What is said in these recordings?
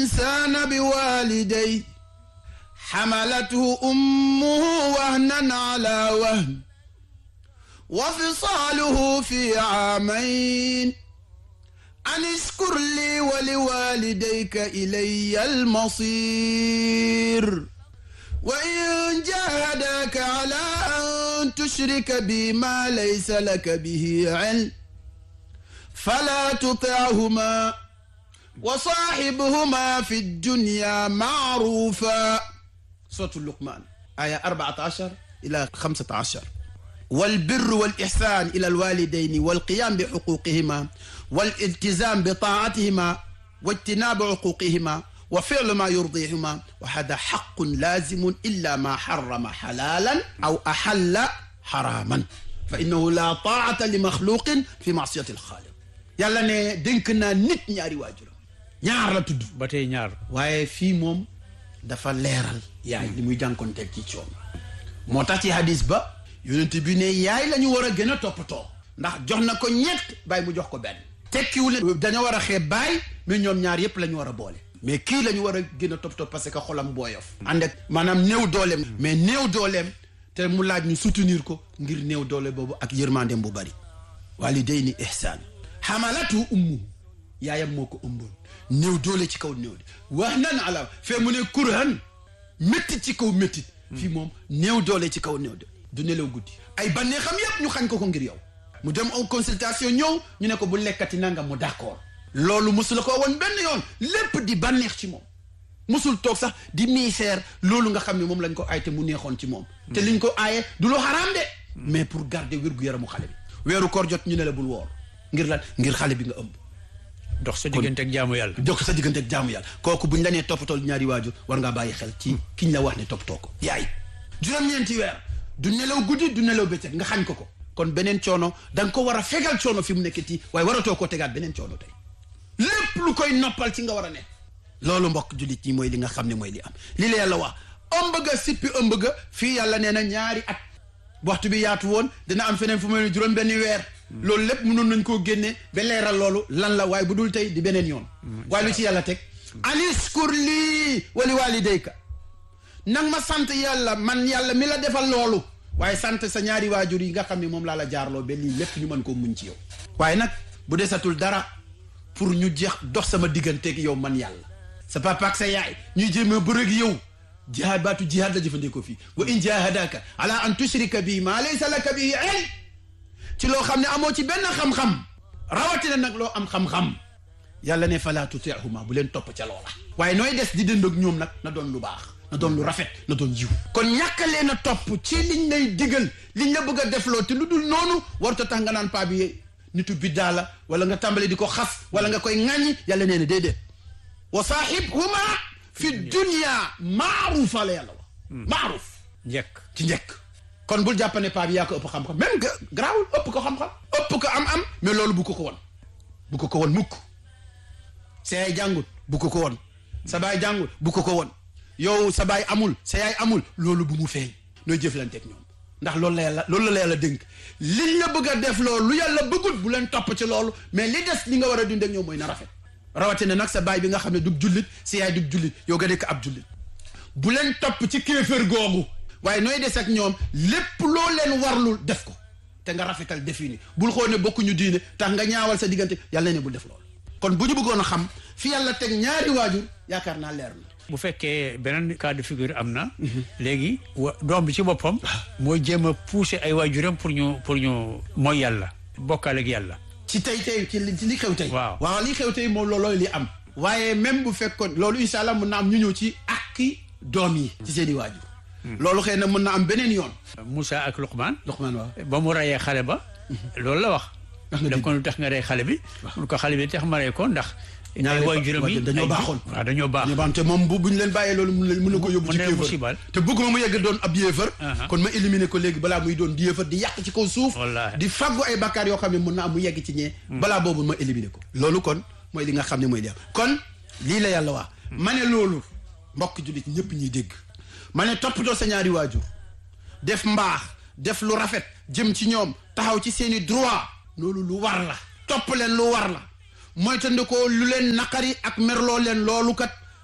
الإنسان بوالديه حملته أمه وهنا على وهن وفصاله في عامين أن اشكر لي ولوالديك إلي المصير وإن جاهداك على أن تشرك بي ما ليس لك به علم فلا تطعهما وصاحبهما في الدنيا معروفا سورة اللقمان آية 14 إلى 15 والبر والإحسان إلى الوالدين والقيام بحقوقهما والالتزام بطاعتهما واجتناب عقوقهما وفعل ما يرضيهما وهذا حق لازم إلا ما حرم حلالا أو أحل حراما فإنه لا طاعة لمخلوق في معصية الخالق yàlla ne dénk naa nit ñaari waajuram ñaar la tudd ba tey ñaar waaye fii moom dafa leeral yaay li muy jànkonteel ci coom moo tax ci hadis ba yonent bi ne yaay la ñu war a gën a toppatoo ndax jox na ko ñett bàyyi mu jox ko benn tekkiwul ne dañoo war a xeeb baay mais ñoom ñaar yépp la ñu war a boole mais kii la ñu war a gën a toppatoo parce que xolam booyof ànd ak maanaam néew dooleem mais néew dooleem te mu laaj ñu soutenir ko ngir néew doole boobu ak yërmandeem bu bari walidayni ihsaan xamalatu ummu yaayam moo ko ëmboon néew doole ci kaw néew de wax nan ala fee mu ne kurhan méttit ci kaw méttit fii moom néew doole ci kaw néew de du nelaw guddi ay bannee xam yépp ñu xañ ko ko ngir yow mu dem en consultation ñëw ñu ne ko bu lekkati nangam mu d'accord loolu mosul ko woon benn yoon lépp di bànneex ci moom mosul toog sax di miiseer loolu nga xam ne moom lañ ko aay te mu neexoon ci moom te liñ ko aaye du lu xaraam de mais pour garder wér-gu-yaramu xale bi weeru koor jot ñu ne la bul woor ngir lan ngir xale bi nga ëmb dox sa diggante ak jaamu yàlla jokk sa diggante ak jaamu yàlla kooku buñ la nee toppatoo ñaari waajur war ngaa bàyyi xel ci kiñ la wax ne toppatoo ko yaay juróom-ñeenti weer du nelaw guddi du nelaw bëccëg nga xañ ko ko kon beneen coono da nga ko war a fegal coono fi mu nekkati waaye waratoo koo tegaat beneen coono tey lépp lu koy noppal ci nga war a ne loolu mbokk jullit ñi mooy li nga xam ne mooy li am li la yàlla wax ëmb ga sippi ëmb ga fii yàlla nee na ñaari at waxtu bi yaatu woon dina am feneen fu mu ne juróom benni weer loolu lépp mënoon nañ koo génne ba leeral loolu lan la waaye bu dul tey di beneen yoon waaye lu ci yàlla teg aniskur lii wali walidayka nang ma sant yàlla man yàlla mi la defal loolu waaye sant sa ñaari waajur yi nga xam ne moom laa la jaarloo ba lii lépp ñu mën koo muñ ci yow waaye nag bu desatul dara pour ñu jeex dox sama digganteeg yow man yàlla sa papa ak sa yaay ñuy jéem a bëreeg yow jihaad baatu jihaad la jëfandikoo fii wa in jahadaka ala an tushrika bi ma laysa laka bihi ilm ci loo xam ne amoo ci benn xam-xam rawatina nag loo am xam-xam yàlla ne fala tutihuma bu leen topp ca loola waaye nooy des di dënd ak ñoom nag na doon lu baax na doon lu rafet na doon jiw kon ñàkk leen a topp ci liñ lay digal liñ la bëgg a defloo te lu dul noonu warut a tax nga naan paa bi nitu biddaa la wala nga tàmbali di ko xas wala nga koy ŋàññi yàlla nee na déedéet wa saaxibhuma fi dunya maarufa la yàlla wax maaruf njëkk ci njëkk kon bul jàpp ne paa bi yaa ko ëpp xam-xam même que garaawul ëpp ko xam-xam ëpp ko am-am mais loolu bu ko ko won bu ko ko won mukk sa yaay jàngut bu ko ko won sa baay jàngut bu ko ko won yow sa baay amul sa yaay amul loolu bu mu feeñ nooy jëflanteeg ñoom ndax loolu la yàlla loolu la yàlla dénk liñ la bëgg a def loolu lu yàlla bëggut bu leen topp ci loolu mais li des li nga war a dund ak ñoom mooy na rafet rawatina nag sa baay bi nga xam ne du jullit sa yaay du jullit yow nga nekk ab jullit bu leen topp ci kéefër googu waaye nooy des ak ñoom lépp loo leen warlul def ko te nga rafetal defi ni bul xool ne bokkuñu diine tax nga ñaawal sa diggante yàlla ne bul def loolu kon bu ñu bëggoon a xam fi yàlla teg ñaari waajur yaakaar naa leer na bu fekkee beneen cas de figure am na léegi wa doom bi ci boppam mooy jéem a pousser ay waajuram pour ñu pour ñu mooy yàlla bokkaale ak yàlla ci tey tey ci li ci li xew tey Waaw. waaw li xew tey moom loolooy li am waaye même bu fekkoon loolu incha allah mën na am ñu ñëw ci akki doom yi ci seen i waajur loolu xëy na mën na am beneen yoon Moussa ak Luqman Luqmaan waaw ba mu rayee xale ba loolu la wax Wax nga daf dëgg. ko lu tax nga rey xale bi mun ko xale bi tax ma rey ko ndax ñaari ay waajuram yi dañoo ay- baaxoon. waaw dañoo baax ñu baan te moom bu buñ leen bàyyee loolu mun leen mun na ko yóbbu Mun ci na kéefër musibal. te bëgguma mu yegg doon ab yéefar Aha. kon ma éliminer ko léegi balaa muy doon di yéefar di yàq ci kaw suuf Wallaahi. di faggu ay bakkaar yoo xam ne mun na am mu yegg ci ñee balaa boobu ma éliminer ko loolu kon mooy li nga xam ne mooy li am kon lii la yàlla wax ma ne loolu mbokk jullit ñëpp ñuy dégg ma ne toppatoo sa ñaari waajur def mbaax def lu rafet jëm ci ñoom taxaw ci seeni droit loolu lu war la topp leen lu war la moytandikoo lu leen naqari ak merloo leen loolu kat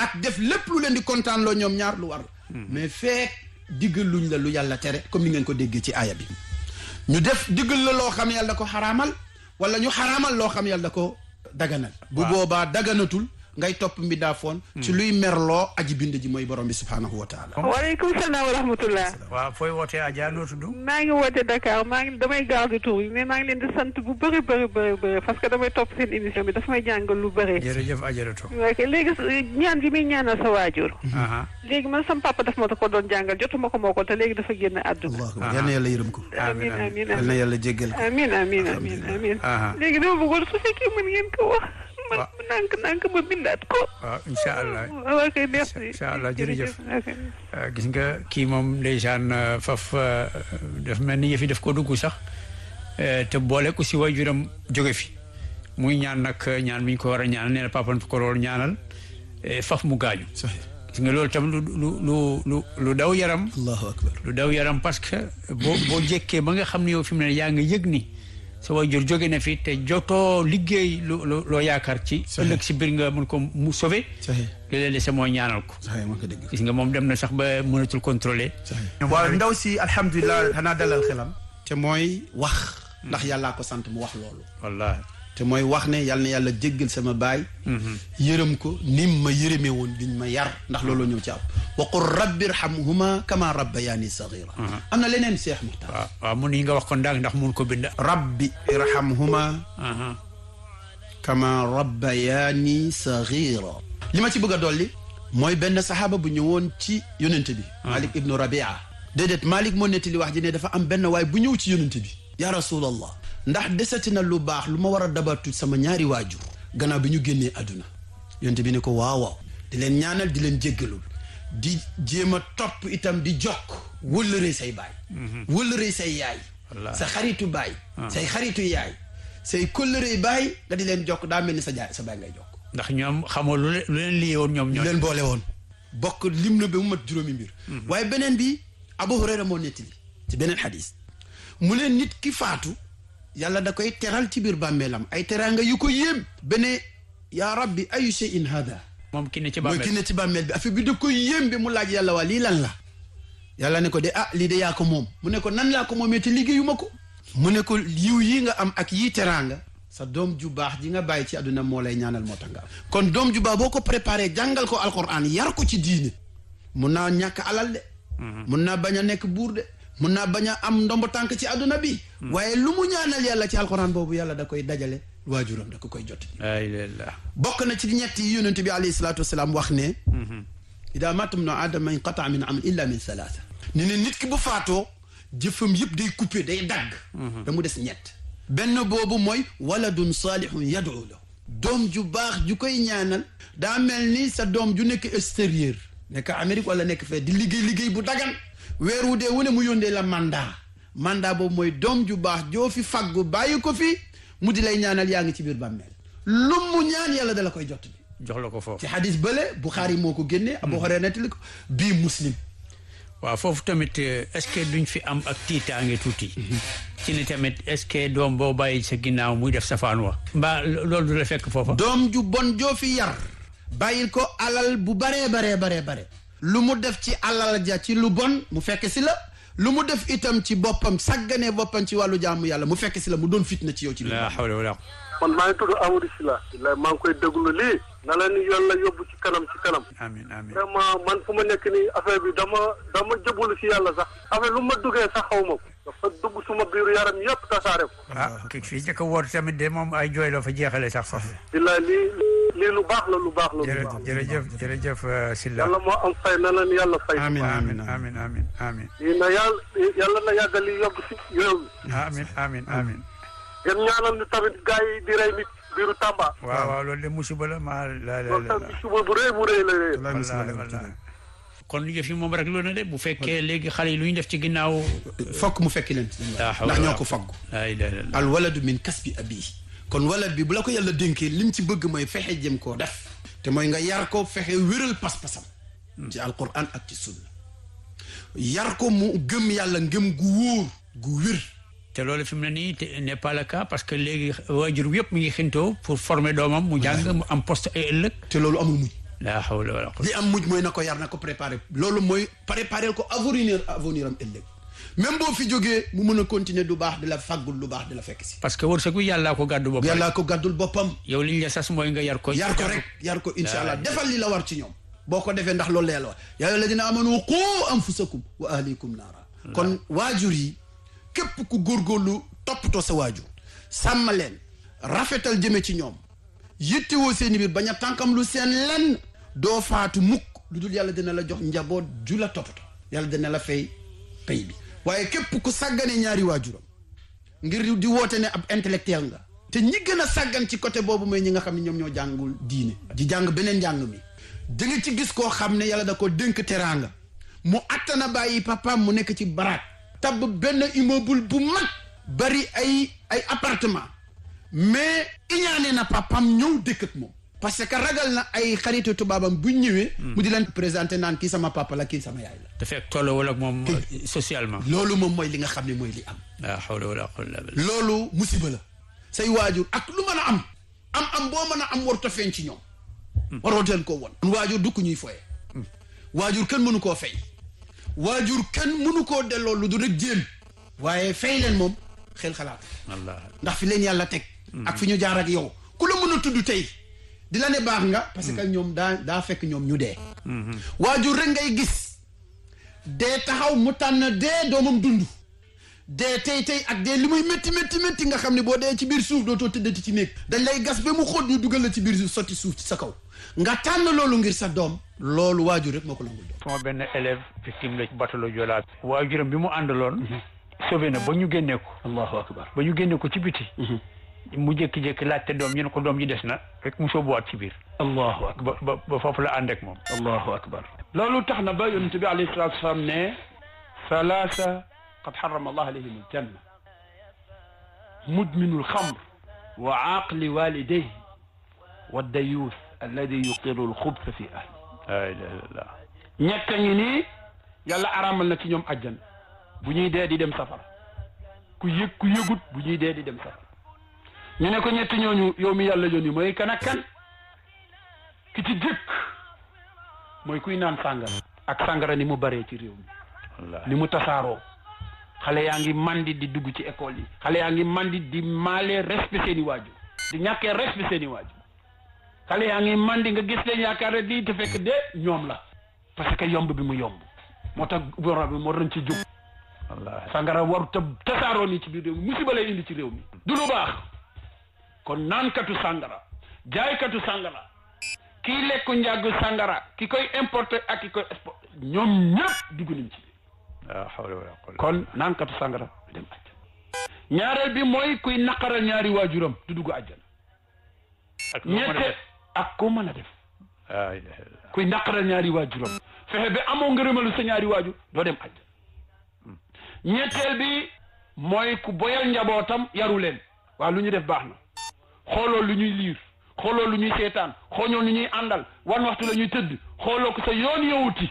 ak def lépp lu leen di kontaan loo ñoom ñaar lu war la mais feek diggal luñ la lu yàlla tere comme ni ngeen ko déggee ci aaya bi ñu def diggal la loo xam yàlla da ko xaraamal wala ñu xaraamal loo xam yàlla da ko daganal bu boobaa daganatul ngay topp mbindaa foon ci luy merloo aji bind ji mooy borom bi subhaanahu wa taala waaleykum salaam wa rahmatullah waaw fooy wootee Adja noo tudd maa ngi woote Dakar maa ngi damay garde tour yi mais maa ngi leen di sant bu bëri bëri bëri bëri parce que damay topp seen émission bi dafa may jàngal lu bëri jërëjëf Adjaratou ok léegi ñaan bi muy ñaanal sa waajur léegi man sam papa daf ma ko doon jàngal jotuma ko moo ko te léegi dafa génn àdduna allah yal na yàlla yërëm ko amin amin yal na yàlla jéggal ko amin amin amin amin léegi dama bëggoon su fekkee mën ngeen ko wax man nank nank ma bindaat ko waaw incha allah ok merci incha allah jërëjëf gis nga kii moom ndeysaan faf daf mel ni yëfi daf ko dugg sax te boole ko si waajuram jóge fi muy ñaan nag ñaan mi ñu ko war a ñaanal nee na papa ko loolu ñaanal faf mu gaañu gis nga loolu tam lu lu lu lu lu daw yaram allahu akbar lu daw yaram parce que boo boo jékkee ba nga xam ne yow fi mu ne yaa nga yëg ni sa waajur jóge na fi te jotoo liggéey lu loo yaakaar ci ëllëg si biir nga mën ko mu sauver li leen dese mooy ñaanal ko gis nga moom dem na sax ba mënatul contrôler waaw ndaw si alhamdulilah xanaa dalal xelam te mooy wax ndax yàllaa ko sant mu wax loolu wallaahi te mooy wax ne yal na yàlla jéggal sama baay yërëm ko nim ma yërëme woon liñ ma yar ndax loolu ñëw ci am wa qul rabbi irhamhuma kama rabbayani sagira am na leneen Cheikh Muxtaar waaw waaw mun yi nga wax ko ndax ndax mun ko bind rabbi irhamhuma kama rabbayani sagira li ma ci bëgg a dolli mooy benn saxaaba bu ñëwoon ci yonente bi malik ibnu rabia déedéet malik moo nettali wax ji ne dafa am benn waay bu ñëw ci yonente bi ya rasulallah ndax desati na lu baax lu ma war a dabatu sama ñaari waajur gannaaw bi ñu génnee àdduna yonte bi ne ko waaw waaw di leen ñaanal di leen jéggalul di jéem a topp itam di jokk wëllëree say baay wëllëree say yaay sa xaritu baay say xaritu yaay say kóllëree baay nga di leen jokk daa mel ni sa jaay sa baay ngay jokk ndax ñoom xamoo lu leen lu leen liyee woon ñoom ñoom leen boole woon bokk lim na ba mu mat juróomi mbir waaye beneen bi Abu Hurayra moo nettali ci beneen xadis mu leen nit ki faatu yàlla da koy teral ci biir bàmmeelam ay teraanga yu ko yéem bene yaa rabbi ayu shay'in hada moom ki ne ci mooy bàmmeel ki ne ci bàmmeel bi affaire bi da koy yéem bi mu laaj yàlla waa lii lan la yàlla ne ko de ah lii de yaa ko moom mu ne ko nan laa ko moomee te liggéeyu ma ko mu ne ko yiw yi nga am ak yii teraanga sa doom ju baax ji nga bàyyi ci àdduna moo lay ñaanal moo tax nga am kon doom ju baax boo ko préparé jàngal ko alquran yar ko ci diine mun naa ñàkk alal de mun naa bañ a nekk buur de mun naa bañ a am ndombo tànk ci àdduna bi waaye lu mu ñaanal yàlla ci alquran boobu yàlla da koy dajale waajuram da ko koy jot ay lillah bokk na ci ñett yi yonent bi alayhi salaatu wasalaam wax ne ida matam no aadama inqataa min amal illa min salaasa ni ne nit ki bu faatoo jëfam yëpp day coupé day dagg da mu des ñett benn boobu mooy waladun saalihun yad'u la doom ju baax ju koy ñaanal daa mel ni sa doom ju nekk extérieur nekk Amérique wala nekk fee di liggéey liggéey bu dagan weer wu dee wu ne mu yóndee la mandat mandat boobu mooy doom ju baax joo fi faggu bàyyi ko fi mu di lay ñaanal yaa ngi ci biir bàmmeel lu mu ñaan yàlla dala koy jot bi jox la ko foofu ci xadis bële Buxaari moo ko génnee Abu Hurayra nettali ko bii muslim waaw foofu tamit est-ce que duñ fi am ak tiitaange tuuti ci ni tamit est-ce que doom boo bàyyi sa ginnaaw muy def safaan wa mbaa loolu du la fekk foofa doom ju bon joo fi yar bàyyil ko alal bu baree baree baree bare lu mu def ci alal ja ci lu bon mu fekk si la lu mu def itam ci boppam sàgganee boppam ci wàllu jaamu yàlla mu fekk si la mu doon fitna ci yow ci biir la hawla wala man maa ngi tudd Amadou Sylla la maa ngi koy déglu lii na la ni yàlla yóbbu ci kanam ci kanam amin amin vraiment man fu ma nekk nii affaire bi dama dama jëbbalu si yàlla sax affaire lu ma duggee sax xaw ma ko dafa dugg suma biiru yaram yëpp tasaare ko ah ki fii jëkk a woor tamit de moom ay jooy la fa jeexale sax faf billaay lii lii lu baax la lu baax la lu jërëjëf baax jërëjëf jërëjëf Sylla yàlla moo am fay na leen yàlla fay Amiin, amin amiin, amin amin amin lii na yàlla yàlla na yàggal li yóbbu si réew mi amin amin amin ngeen ñaanal ñu tamit gars yi di rey nit biiru Tamba waaw waaw loolu de musiba la maa la la loolu la tamit suba bu rëy bu rëy la rëy wallahi wallahi kon yëf yi moom rek loolu na de bu fekkee léegi xale yi lu ñu def ci ginnaaw fokk mu fekki leen La hawla ndax ñoo wala ko faggu la ilaha illallah al waladu min kasbi abihi kon walad bi bu la ko yàlla dénkee lim ci bëgg mooy fexe jëm koo def te mooy nga yar ko fexe wéral pas-pasam ci alquran ak ci sunna yar ko mu gëm yàlla ngëm gu wóor gu wér te loolu fi mu ne nii te n'est pas le cas parce que léegi waajur bi yëpp mu ngi xintoo pour former doomam mu jàng mu am poste ay ëllëg te loolu amul muñ la hawla wala quwwata li am mujj mooy na ko yar na ko préparé loolu mooy préparé ko avenir avenir am ëllëg même boo fi jógee mu mën a continuer du baax di la fàggul lu baax di la fekk si parce que wërsëg wi yàllaa ko gàddu boppam yàllaa ko gàddul boppam yow liñ la sas mooy nga yar ko yar ko rek yar ko insha allah defal li la war ci ñoom boo ko defee ndax loolu la yàlla war yaa ayyuha alladina amanu qu anfusakum wa ahlikum naara kon waajur yi képp ku góorgóorlu toppatoo sa waajur sàmm leen rafetal jëme ci ñoom yittewoo seeni biir bañ a tànkam lu seen lenn doo faatu mukk lu dul yàlla dina la jox njaboot ju la toppatoo yàlla dina la fay pay bi waaye képp ku sàggane ñaari waajuram ngir di woote ne ab intellectuel nga te ñi gën a sàggan ci côté boobu mooy ñi nga xam ne ñoom ñoo jàngul diine di jàng beneen njàng mi da nga ci gis koo xam ne yàlla da ko dénk teraanga mu attana bàyyi papaam mu nekk ci baraat tabb benn immeuble bu mag bari ay ay appartement mais iñaane na papaam ñëw dëkk ak moom parce que ragal na ay xaritu tubaabam bu ñëwee mu di leen présenté naan kii sama papa la kii sama yaay la te fekk tolloo ak moom socialement loolu moom mooy li nga xam ne mooy li am la hawla wala quwwata illa billah loolu musiba la say waajur ak lu mën a am am am boo mën a am warut a feeñ ci ñoom waroo teen koo won waajur du ku ñuy foye waajur kenn mënu koo fay waajur kenn mënu koo delloo lu du rek jéem waaye fay leen moom xel xalaat Allah ndax fi leen yàlla teg ak fi ñu jaar ak yow ku la mën a tudd tey di la ne baax nga parce que ñoom daa daa fekk ñoom ñu dee waajur rek ngay gis dee taxaw mu tànn dee doomam dund dee tey tey ak dee li muy métti métti métti nga xam ne boo dee ci biir suuf dootoo tëddati ci néeg dañ lay gas ba mu xóot ñu dugal la ci biir suuf sotti suuf ci sa kaw nga tànn loolu ngir sa doom loolu waajur rek moo ko nangul doom sama benn élève victime la ci batalo Joola waajuram bi mu àndaloon sauvé na ba ñu génnee ko allahu akbar ba ñu génne ko ci biti mu jékki-jékki laajte doom ñu ne ko doom ji des na rek mu sóobuwaat ci biir allahu akbar ba ba ba foofu la ànd ak moom allahu akbar loolu tax na ba yonent bi alayhi salaatu wasalaam ne salaasa qad xarama allah alayhim aljanna mudminu alxamr wa aaqli walidayhi wa dayuus alladi yuqiru alxubsa fi ahli la ilaha illallah ñett a ngi nii yàlla araamal na ci ñoom àjjana bu ñuy dee di dem safara ku yëg ku yëgut bu ñuy dee di dem safara ñu ne ko ñetti ñooñu yow mi yàlla yónni mooy kan ak kan ki ci jëkk mooy kuy naan sàngara ak sàngara ni mu baree ci réew mi wallahi ni mu tasaaroo xale yaa ngi mandi di dugg ci école yi xale yaa ngi mandi di maalee respect seeni waajur di ñàkkee respect seeni waajur xale yaa ngi mandi nga gis leen yaakaar ne lii te fekk de ñoom la parce que yomb bi mu yomb moo tax borom bi moo doon ci jóg wallahi sangara waru ta tasaaroo nii ci biir réew mi musiba lay indi ci réew mi du lu baax kon naankatu sangara jaaykatu sangara kii lekku njàggu sangara ki koy importer ak ki koy exporter ñoom ñëpp dugg nañ ci biir la hawla wala quwwata kon naankatu sangara du dem àjjana ñaareel bi mooy kuy naqaral ñaari waajuram du dugg àjjana ak loo mën a ñette def ak koo mën a def la ilaha illallah kuy naqaral ñaari waajuram fexe ba amoo ngërëmalu sa ñaari waajur doo dem àjjana ñetteel bi mooy ku boyal njabootam yaru leen waaw lu ñu def baax na xooloo lu ñuy liir xooloo lu ñuy seetaan xooloo lu ñuy àndal wan waxtu la ñuy tëdd xooloo ko sa yoon yowuti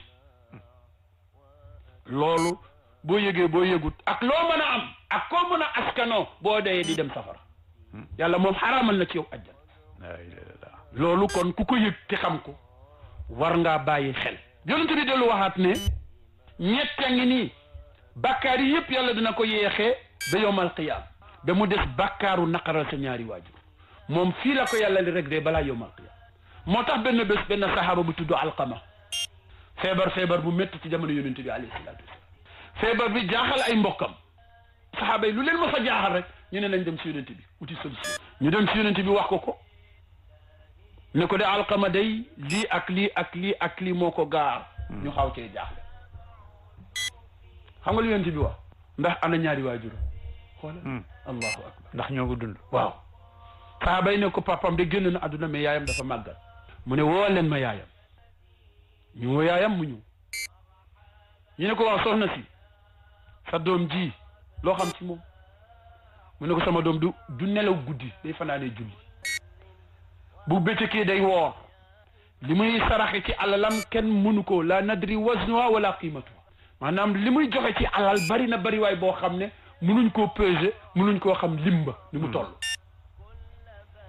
loolu boo yëgee boo yëgut ak loo mën a am ak koo mën a askanoo boo dee di dem safara yàlla moom xaraamal na ci yow àjjana la ilaha illallah loolu kon ku ko yëg te xam ko war ngaa bàyyi xel yonent bi dellu waxaat ne ñett a ngi nii bàkkaar yi yëpp yàlla dina ko yeexee ba yowmal qiyaam ba mu des bàkkaaru naqaral sa ñaari waajur moom fii la ko yàlla li réglé balaa yowmal qiyaam moo tax benn bés benn saxaaba bu tudd alqama feebar feebar bu métti ci jamono yonent bi alayhi salaatu wasalaam feebar bi jaaxal ay mbokkam saxaaba yi lu leen ma sa jaaxal rek ñu ne nañ dem si yonent bi uti solution ñu dem si yonent bi wax ko ko ne ko de alqama day lii ak lii ak lii ak lii moo ko gaar ñu xaw cee jaaxle xam nga lu yonent bi wax ndax ana ñaari waajur xoola allahu akbar ndax ñoo ko dund waaw saxaaba yi ne ko papam de génn na àdduna mais yaayam dafa màggal mu ne woo leen ma yaayam ñu woo yaayam mu ñëw ñu ne ko waaw soxna si sa doom ji loo xam ci moom mu ne ko sama doom du du nelaw guddi day fanaanee julli bu bëccëgee day woor li muy saraxe ci alalam kenn mënu ko la nadri waznuha wala qiimatuha maanaam li muy joxe ci alal bari na bari waay boo xam ne mënuñ koo peser mënuñ koo xam limba ni mu toll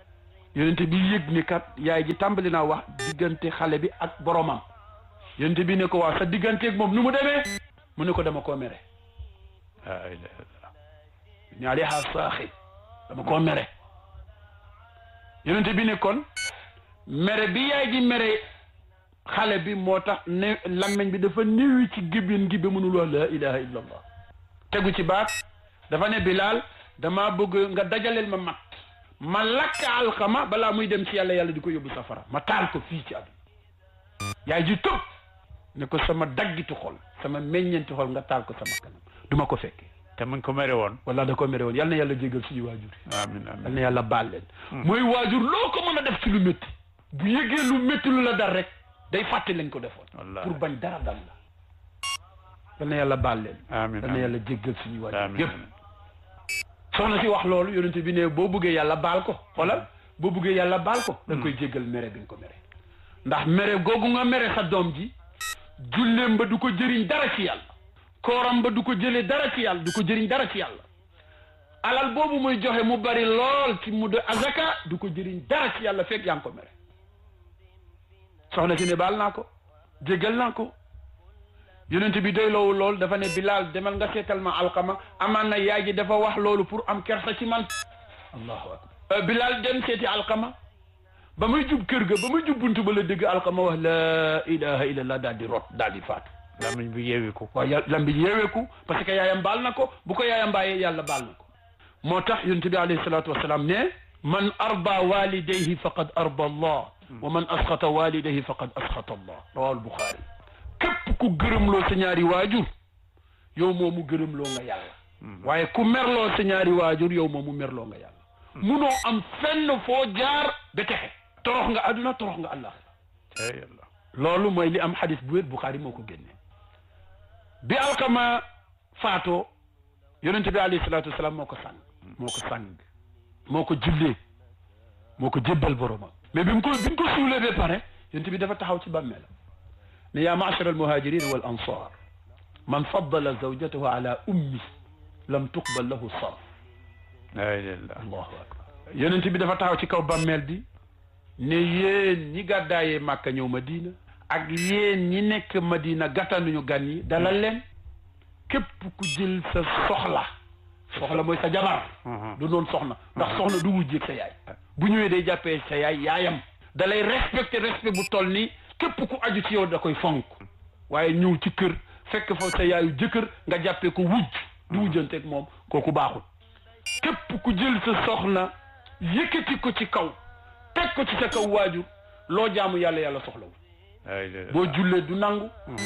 yonente bi yëg ni kat yaay ji tàmbali naa wax diggante xale bi ak boromam yonente bi ne ko waaw sa digganteeg moom nu mu demee mu ne ko dama koo mere la ilaha illallah ñaari xaar saaxi dama koo mere yonente bi ne kon mere bi yaay ji mere xale bi moo tax ne lammeñ bi dafa néewi ci gébbin gi ba mënul wax la ilaha illallah tegu ci baat dafa ne Bilaal dama bëgg nga dajaleel ma mat ma lakk alxama balaa muy dem ci yàlla yàlla di ko yóbbu safara ma taal ko fii ci àdduna yaay ji tëb ne ko sama daggitu xol sama meññeenti xol nga taal ko sama kanam duma ko fekke te mu ngi ko mere woon wala da ko mere woon yal na yàlla jégal suñu waajur yi amin yal amin na yàlla baal leen mooy waajur loo ko mën a def ci lu métti bu yëgee lu métti lu la dal rek day fàtte lañ ko defoon Wallaahi. pour bañ dara dal la yal na yàlla baal leen amin yal na yàlla jéggal suñu waajur amin yëpp soxna si wax loolu yonente bi ne boo bëggee yàlla baal ko xoolal boo bëggee yàlla baal ko da nga koy jéggal mere bi nga ko mere ndax mere googu nga mere sa doom ji julleem ba du ko jëriñ dara ci yàlla kooram ba du ko jëlee dara ci yàlla du ko jëriñ dara ci yàlla alal boobu muy joxe mu bari lool ci mu de azaka du ko jëriñ dara ci yàlla fekk yaa ngi ko mere soxna si ne baal naa ko jéggal naa ko yonent bi doy loolu lool dafa ne Bilaal demal nga seetal ma alxama amaan na yaay ji dafa wax loolu pour am kersa ci man allahu akbar Bilaal dem seeti alxama ba muy jub kër ga ba muy jub buntu ba la dégg alxama wax la ilaha illallah daal di rot daal di faatu lamiñ bi yeewi ko waaw yàlla lam bi yeeweeku parce que yaayam baal na ko bu ko yaayam bàyyee yàlla baal na ko moo tax yonent bi alayhi salaatu wasalaam ne man arda walidayhi faqad arda allah wa man asxata walidayhi faqad asxata allah rawal buxaari képp ku gërëmloo sa ñaari waajur yow moomu gërëmloo nga yàlla waaye ku merloo sa ñaari waajur yow moomu merloo nga yàlla munoo am fenn foo jaar ba texe torox nga àdduna torox nga àllaaxira te yàlla loolu mooy li am xadis bu wér Buxaari moo ko génne bi alkama faatoo yonente bi alayhi salaatu wasalaam moo ko sàng moo ko sàng moo ko jullee moo ko jébbal boromam mais bi mu ko bi mu ko suulee ba pare yonente bi dafa taxaw ci bàmmeelam ne yaa maachara almuhajirin wal ansar man faddala zawjatahu ala ummi lam tuqbal lahu sarf la ilaha illallah allahu akbar yonente bi dafa taxaw ci kaw bàmmeel bi ne yéen ñi gàddaayee màkka ñëw madina ak yéen ñi nekk madina gàttanuñu gan yi dalal leen képp ku jël sa soxla soxla mooy sa jabar du doon soxna ndax soxna du wujjeeg sa yaay bu ñëwee day jàppee sa yaay yaayam da lay respecté respect bu toll ni képp ku aju ci yow da koy fonk waaye ñëw ci kër fekk fa sa yaayu jëkkër nga jàppee ko wujj du wujjanteeg moom kooku baaxul képp ku jël sa soxna yëkkati ko ci kaw teg ko ci sa kaw waajur loo jaamu yàlla yàlla soxlawul la ilaha illallah boo jullee du nangu